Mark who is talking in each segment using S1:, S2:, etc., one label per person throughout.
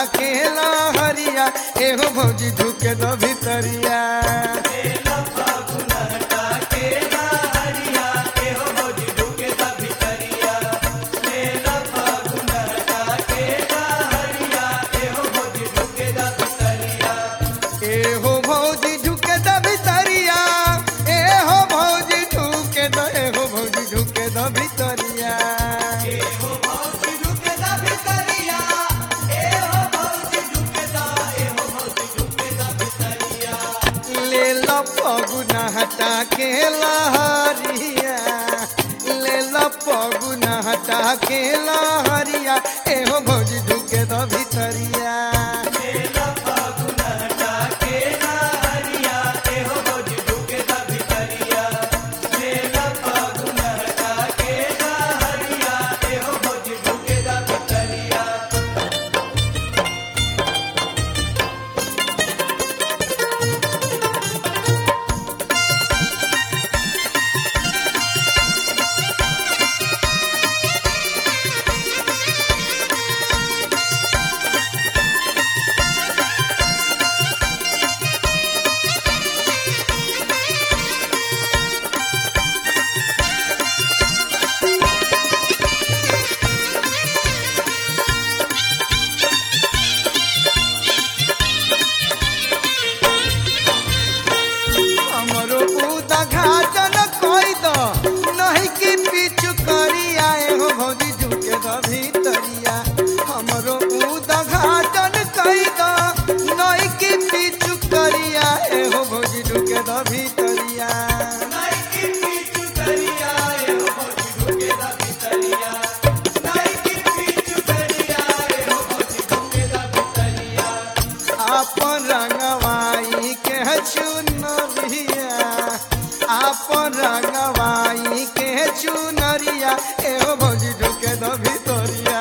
S1: के लहरिया एहो भौजी ढुके दो भितरिया एहो भौजी ढुके दो भितरिया एहो भौजी ढुके दो एहो भौजी ढुके दो भितरिया ले लो पगुना हटा के लहरिया ले लो पगुना हटा के लहरिया एहो भौजी ढुके दो भितरिया हमरो उदा घाटन कोई दो नहीं कि पीछू करिया एहो भौजी ढुके दो भितरिया हमरो उदा घाटन कोई दो नहीं कि पीछू करिया एहो भौजी ढुके दो भितरिया आपन रंगवाई के चुनरिया आपन रंगवाई के चुनरिया एहो भौजी ढुके दो भितरिया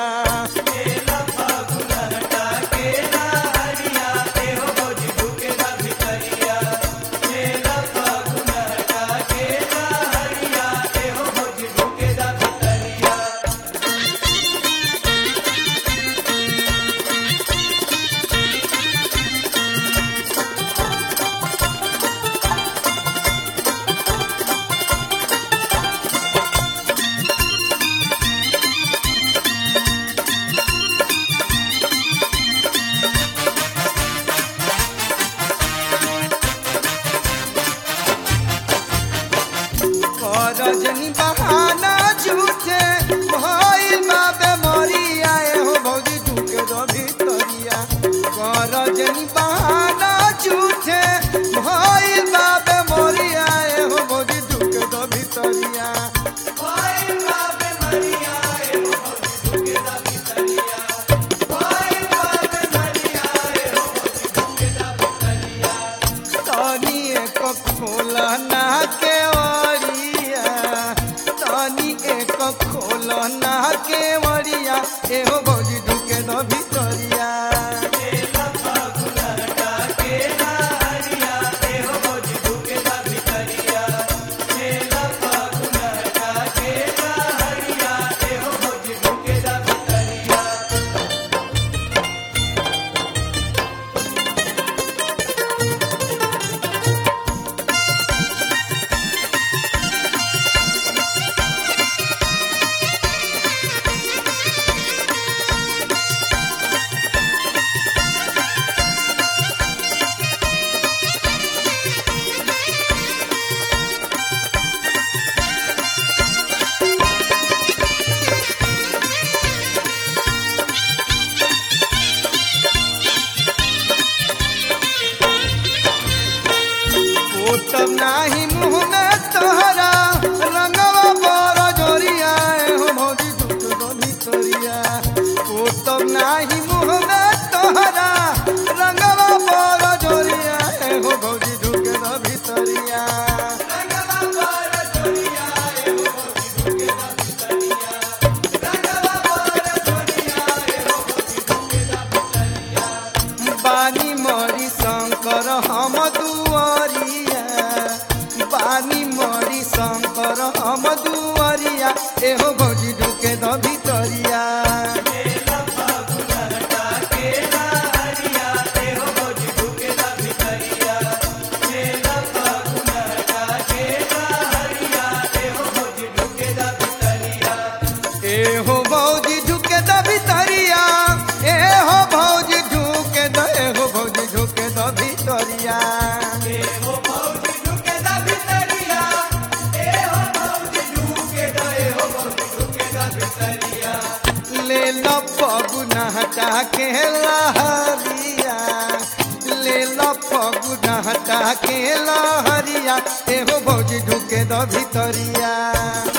S1: करजनी बहाना झूठे भइल बाबे मरिया एहो भौजी ढुके दो भितरिया करजनी बहाना झूठे भइल बाबे मरिया एहो भौजी ढुके दो भितरिया तनी एक खोलना के ओरिया तनी एक खोलना के ओरिया एहो भौजी ढुके दो भितरिया ओ तब नाही मुँह में तोहरा रंगवा बर जोरिया हो भौजी दुख दो भितरिया ओ तब नाही मुँह में तोहरा रंगवा बर जोरिया हो भौजी दुख दो भितरिया बानी मरी शंकर हम दुआरिया बानी मरी शंकर हम दुआरिया एहो भौजी ढुके द भितरिया भितरिया ले लो पगुना हटा के लहरिया ले लो पगुना हटा के लहरिया एहो भौजी ढुके दो भितरिया